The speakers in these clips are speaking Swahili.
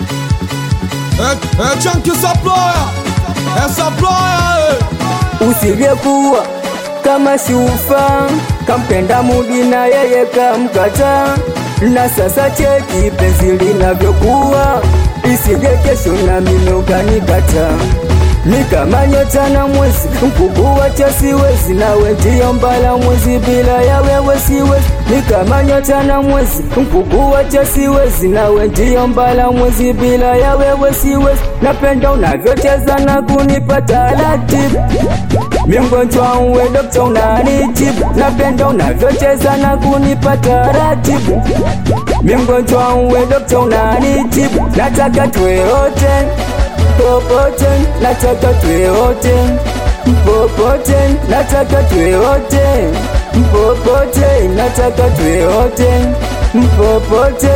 É, é Chunky Supplier, é Supplier, usingekuwa kama shufa kampenda mudi na yeye kamkata na sasa cheki penzi linavyokuwa isije kesho na mimi ukanikata ni kama nyota na mwezi mkubwa cha siwezi nawe ndio mbala mwezi bila ya wewe siwezi ni kama nyota na mwezi mkubwa cha siwezi nawe ndio mbala mwezi bila ya wewe siwezi napenda unavyocheza na kunipa taratibu mgonjwa uwe dokta unanitibu napenda unavyocheza na kunipa taratibu mgonjwa uwe dokta unanitibu nataka tuwe wote popote nataka tuwe wote popote nataka tuwe wote popote nataka tuwe wote popote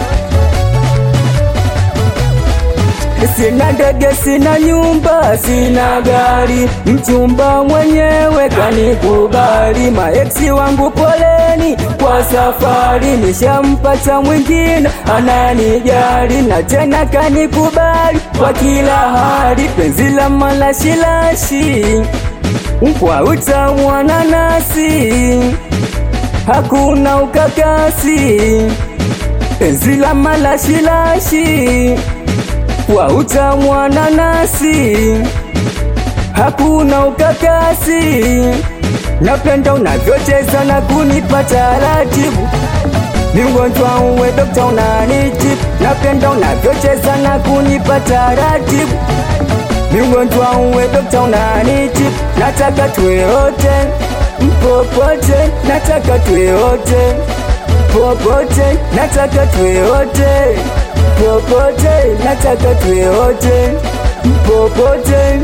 Sina ndege, sina nyumba, sina gari, mchumba mwenyewe kanikubali. Maeksi wangu poleni kwa safari, nishampata mwingine ananijali na tena kanikubali kwa kila hali. Penzi la malashilashi kwa utamu wa nanasi, hakuna ukakasi. Penzi la malashilashi kwa utamu wa nanasi, hakuna ukakasi. Napenda unavyocheza na kunipa taratibu, ni mgonjwa uwe dokta unanitibu. Napenda unavyocheza na kunipa taratibu, ni mgonjwa uwe dokta unanitibu. Nataka tuwe wote popote, nataka tuwe wote popote, nataka tuwe wote popote, nataka tuwe wote popote.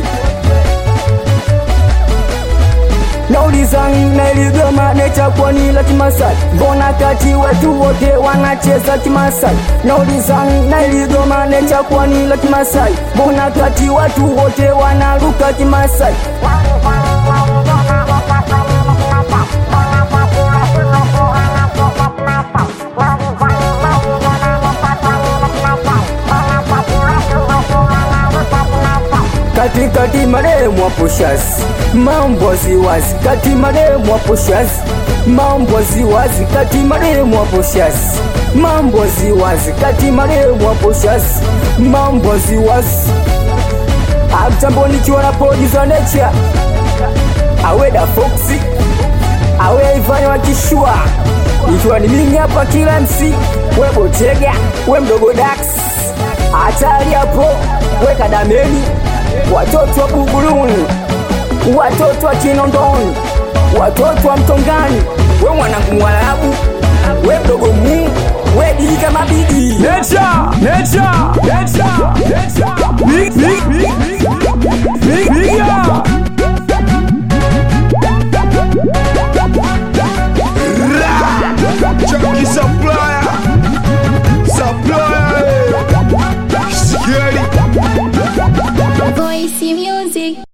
Nauliza naligoma nechakwa ni la Kimasai, mbona kati watu wote wanacheza Kimasai? Nauliza naligoma nechakwa ni la Kimasai, mbona kati watu wote wanaruka Kimasai? katikati maremu hapo shazi mambo waziwazi kati maremu hapo shazi mambo waziwazi kati maremu hapo shazi mambo waziwazi kati maremu hapo shazi mambo waziwazi amtambo nikiwa na podi za nature aweda foxi awe ifanya wakishua ikiwa ni mimi hapa kila msi we botega we mdogo dax hatari hapo we kadameni watoto wa Buguruni, watoto wa Kinondoni, watoto wa Mtongani, we mwanangu Mwarabu, we mdogo mu, we dili kama bigi Nature, Nature, Nature, Nature, Big, Big, Big, Big, Big, Big, yeah. Chunky Supplier, Supplier, Scary. Voice music.